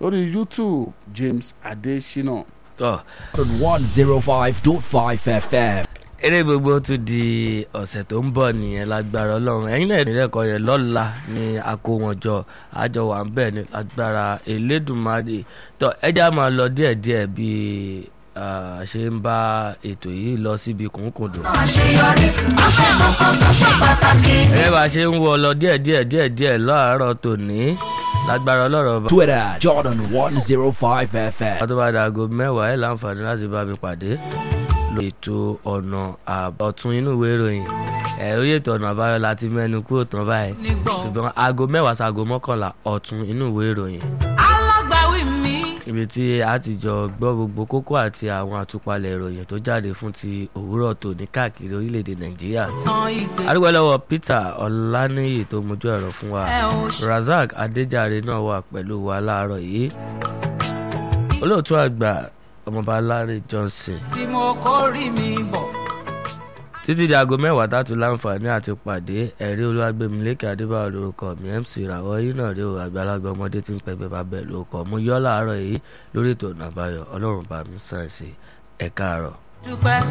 lórí youtube james adesina. tọ́ on 105.5 FM. eré gbogbo tún di ọ̀sẹ̀ tó ń bọ̀ nìyẹn lágbára ọlọ́run ẹ̀yin náà ìrìn ẹ̀kọ́ yẹn lọ́la ni a kó wọn jọ àjọ wà ń bẹ̀ ní lágbára elédùnmáàdì tọ́ ẹja máa lọ díẹ̀díẹ̀ bí a ṣe ń bá ètò yìí lọ síbi kùnkùndùn. àṣeyọrí ọṣẹ kankan tó ṣe pàtàkì. ẹ bá a ṣe ń wọ lọ díẹ̀díẹ̀ díẹ̀díẹ̀ láàárọ̀ tòní lágbára ọlọ́rọ̀ bá. Twitter Jordan 105 FM. wọ́n tó bá dàgò mẹ́wàá ẹ̀ láǹfààní láti bá mi pàdé lórí ètò ọ̀nà àbọ̀tún inú ìwé ìròyìn ẹ̀ orí ètò ọ̀nà àbáyọ láti mẹ́nu kúrò tán báyìí ṣùgbọ́n aago mẹ́wàá sago mọ́kànlá ọ̀tún inú ìwé ìròyìn alágbàwí mi. ibi tí a ti jọ gbọ́ gbogbo kókó àti àwọn àtúpalẹ̀ ìròyìn tó jáde fún ti òwúrọ̀ tòní káàkiri orílẹ̀-èdè nàìjíríà san ìgbé. arúgbó lọ́wọ́ peter ọláníyì tó mojú ẹ̀rọ fún wa ẹ ò ṣe. razak adéjàre náà wà pẹ̀lú wa láàárọ̀ yìí olóòtú àgbà ọmọọba láre johnson tí mo kórìí mi bọ̀. títí di aago mẹ́wàá tààtú láǹfààní àti pàdé ẹ̀rí olúwàgbẹ̀mílẹ́kẹ̀ adébáyọ̀ lórúkọ mi mc ìràwọ̀ yìí náà rí o àgbàlagbà ọmọdé tí ń pẹgbẹ́ bá bẹ̀ lórúkọ mo yọ́ láàárọ̀ yìí lórí ètò ọ̀nà àbáyọ ọlọ́run bá mi sàn sí ẹ̀ka àárọ̀. dúpẹ́